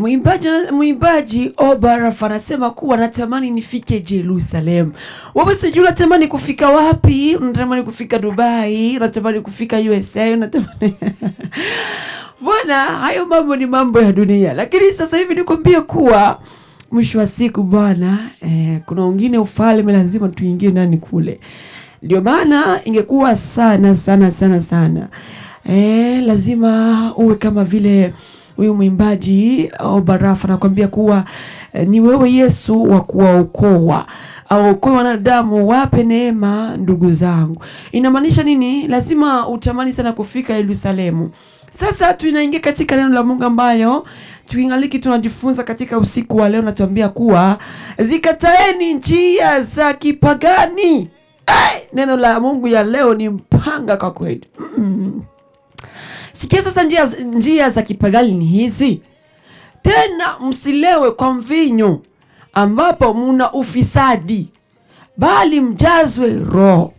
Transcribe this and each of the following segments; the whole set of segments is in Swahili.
mwimbaji mwimbaji Obaraf anasema kuwa natamani nifike Jerusalem. Wewe sijui unatamani kufika wapi? Unatamani kufika Dubai? Unatamani kufika USA? Unatamani Bwana, hayo mambo ni mambo ya dunia, lakini sasa hivi nikwambie kuwa mwisho wa siku bwana, eh, kuna wengine ufalme lazima tuingie ndani kule. Ndio maana ingekuwa sana sana sana sana, eh, lazima uwe kama vile huyu mwimbaji au Barafa anakwambia kuwa eh, ni wewe Yesu wa kuwaokoa awaokoe wanadamu, wape neema ndugu zangu. Inamaanisha nini? Lazima utamani sana kufika Yerusalemu. Sasa tunaingia katika neno la Mungu ambayo tuingaliki tunajifunza katika usiku wa leo, natuambia kuwa zikataeni njia za kipagani. Ai, neno la Mungu ya leo ni mpanga kwa kweli. Mm. Sikia sasa, njia, njia za kipagani ni hizi: tena msilewe kwa mvinyo ambapo muna ufisadi, bali mjazwe Roho.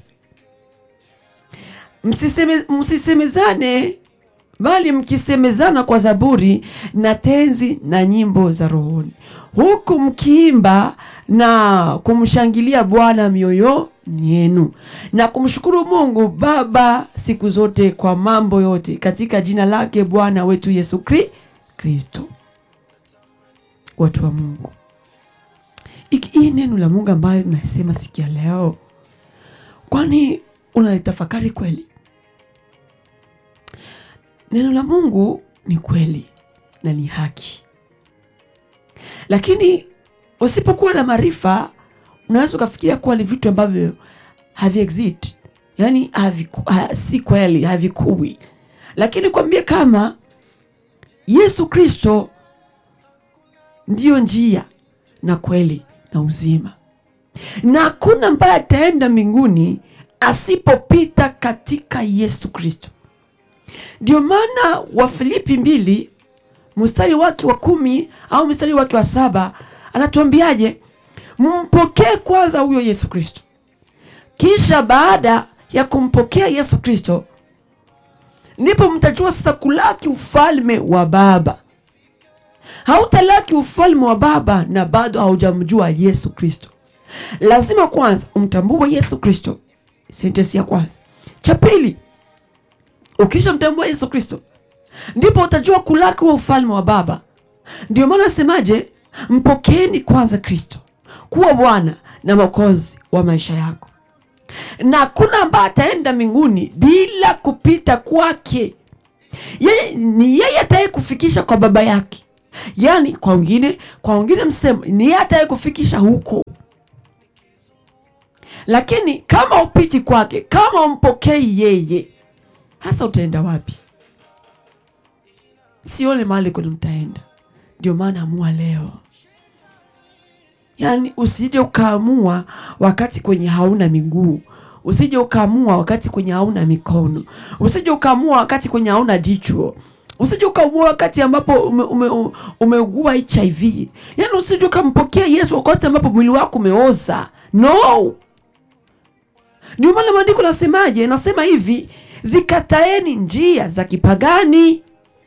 Msiseme, msisemezane bali mkisemezana kwa zaburi na tenzi na nyimbo za rohoni, huku mkiimba na kumshangilia Bwana mioyo yenu na kumshukuru Mungu Baba siku zote kwa mambo yote katika jina lake Bwana wetu Yesu Kri- Kristo. Watu wa Mungu, Iki- hii neno la Mungu ambayo nasema sikia leo, kwani unalitafakari kweli? Neno la Mungu ni kweli na ni haki, lakini usipokuwa na maarifa unaweza ukafikiria kuwa ni vitu ambavyo havi exist, yani haviku, ha, si kweli, havikui. Lakini kwambie kama Yesu Kristo ndiyo njia na kweli na uzima, na hakuna ambaye ataenda mbinguni asipopita katika Yesu Kristo. Ndio maana Wafilipi mbili mstari wake wa kumi au mstari wake wa saba anatuambiaje? Mpokee kwanza huyo Yesu Kristo, kisha baada ya kumpokea Yesu Kristo ndipo mtajua sasa kulaki ufalme wa Baba. Hautalaki ufalme wa Baba na bado haujamjua Yesu Kristo. Lazima kwanza umtambue Yesu Kristo, sentensi ya kwanza. Cha pili, ukisha mtambua Yesu Kristo ndipo utajua kulaki wa ufalme wa Baba. Ndio maana asemaje, mpokeeni kwanza Kristo kuwa Bwana na Mwokozi wa maisha yako, na hakuna ambaye ataenda mbinguni bila kupita kwake. Yeye ni yeye ataye kufikisha kwa baba yake, yaani kwa wengine, kwa wengine msemo ni yeye ataye kufikisha huko. Lakini kama upiti kwake, kama umpokei yeye, hasa utaenda wapi? Sione mahali kwenye mtaenda. Ndio maana amua leo Yaani usije ukaamua wakati kwenye hauna miguu, usije ukaamua wakati kwenye hauna mikono, usije ukaamua wakati kwenye hauna jicho, usije ukaamua wakati ambapo ume, ume, umeugua HIV. Yaani usije ukampokea Yesu wakati ambapo mwili wako umeoza. No, ndio maana maandiko nasemaje? Nasema hivi, zikataeni njia za kipagani.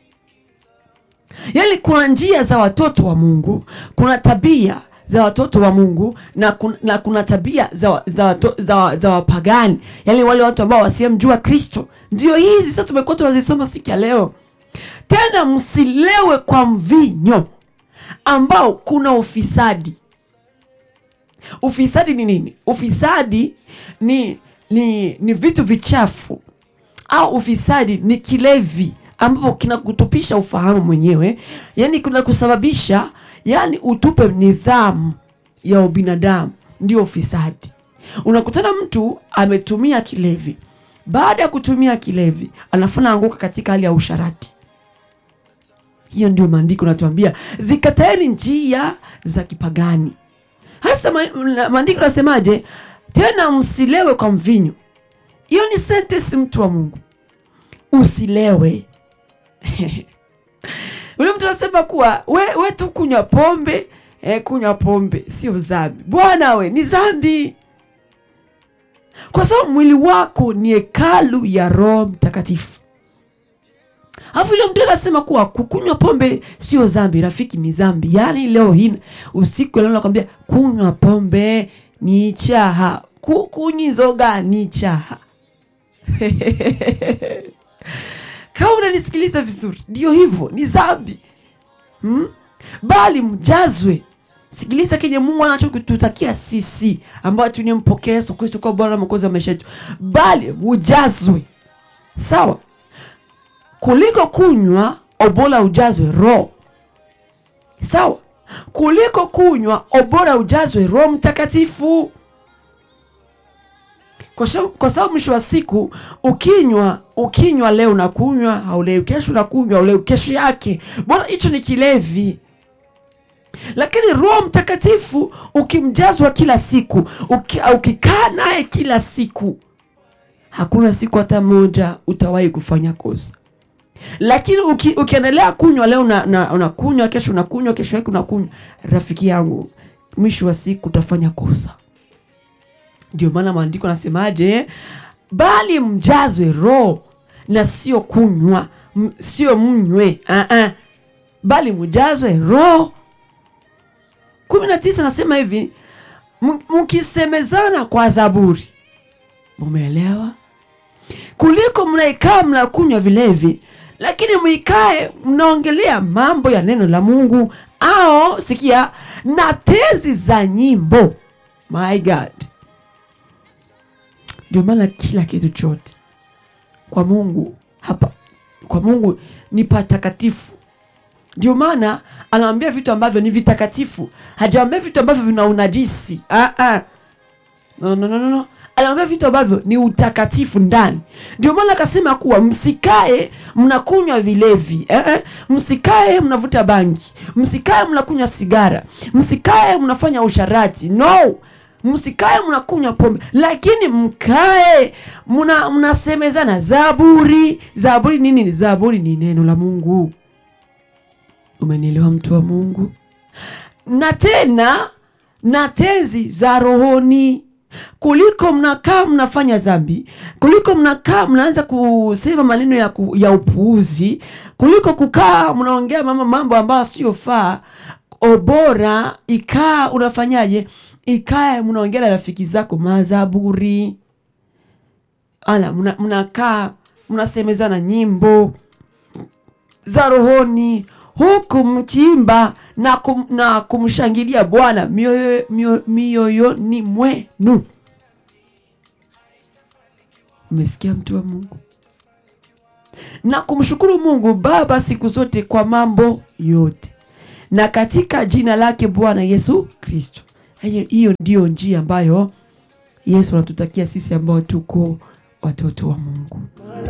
Yaani kuna njia za watoto wa Mungu, kuna tabia za watoto wa Mungu na kuna, na kuna tabia za, za, wato- za, za wapagani, yaani wale watu ambao wasiyemjua Kristo. Ndio hizi sasa tumekuwa tunazisoma siku ya leo. Tena msilewe kwa mvinyo ambao kuna ufisadi. Ufisadi ni nini? Ufisadi ni ni, ni vitu vichafu au ufisadi ni kilevi ambapo kinakutupisha ufahamu mwenyewe, yaani kuna kusababisha yaani utupe nidhamu ya ubinadamu, ndio ufisadi. Unakutana mtu ametumia kilevi, baada ya kutumia kilevi anafuna anguka katika hali ya usharati. Hiyo ndio maandiko natuambia, zikataeni njia za kipagani. Hasa ma- maandiko nasemaje? Tena msilewe kwa mvinyo. Hiyo ni sentence, mtu wa Mungu, usilewe. Ule mtu anasema kuwa we, we tu kunywa pombe eh, kunywa pombe sio dhambi. Bwana we, ni dhambi kwa sababu mwili wako ni hekalu ya Roho Mtakatifu. alafu ile mtu anasema kuwa kukunywa pombe sio dhambi rafiki ni dhambi yaani leo hii usiku leo nakwambia kunywa pombe ni chaha Ku- kunyizoga ni chaha kama unanisikiliza vizuri ndio hivyo ni dhambi hmm? bali mjazwe sikiliza kenye mungu anachokututakia sisi ambao tunempokea yesu kristo kwa bwana na mwokozi wa maisha yetu bali mujazwe sawa kuliko kunywa obora ujazwe roho sawa kuliko kunywa obora ujazwe roho mtakatifu kwa sha- kwa sababu mwisho wa siku ukinywa ukinywa leo unakunywa haulewi kesho unakunywa haulewi kesho yake bwana hicho ni kilevi lakini roho mtakatifu ukimjazwa kila siku uki, ukikaa naye kila siku hakuna siku hata moja utawahi kufanya kosa lakini uki, ukiendelea kunywa leo unakunywa na, unakunywa, kesho unakunywa kesho yake unakunywa rafiki yangu mwisho wa siku utafanya kosa ndio maana maandiko anasemaje bali mjazwe roho na sio kunywa m- sio mnywe uh-uh. bali mjazwe roho kumi na tisa nasema hivi "M- mkisemezana kwa zaburi mumeelewa kuliko mnaikaa mnakunywa vilevi lakini mwikae mnaongelea mambo ya neno la mungu au sikia na tezi za nyimbo my god ndio maana kila kitu chote kwa mungu hapa kwa mungu ni patakatifu ndio maana anawambia vitu ambavyo ni vitakatifu hajawambia vitu ambavyo vina unajisi ah, ah. no, no, no, no, no. anawambia vitu ambavyo ni utakatifu ndani ndio maana akasema kuwa msikae mnakunywa vilevi eh, eh. msikae mnavuta bangi msikae mnakunywa sigara msikae mnafanya usharati no msikae mnakunywa pombe lakini mkae mna mnasemezana zaburi zaburi nini ni zaburi ni neno la mungu umenielewa mtu wa mungu na tena na tezi za rohoni kuliko mnakaa mnafanya dhambi kuliko mnakaa mnaanza kusema maneno ya, ku, ya upuuzi kuliko kukaa mnaongea mama mambo ambayo siyofaa obora ikaa unafanyaje ikae mnaongea na rafiki zako mazaburi ala mna- mnakaa mnasemezana nyimbo za rohoni huku mkiimba na, kum, na kumshangilia bwana mioyo- mio- mioyoni mwenu umesikia mtu wa mungu na kumshukuru mungu baba siku zote kwa mambo yote na katika jina lake bwana yesu kristo hiyo hiyo ndiyo njia ambayo yesu anatutakia sisi ambao tuko watoto wa mungu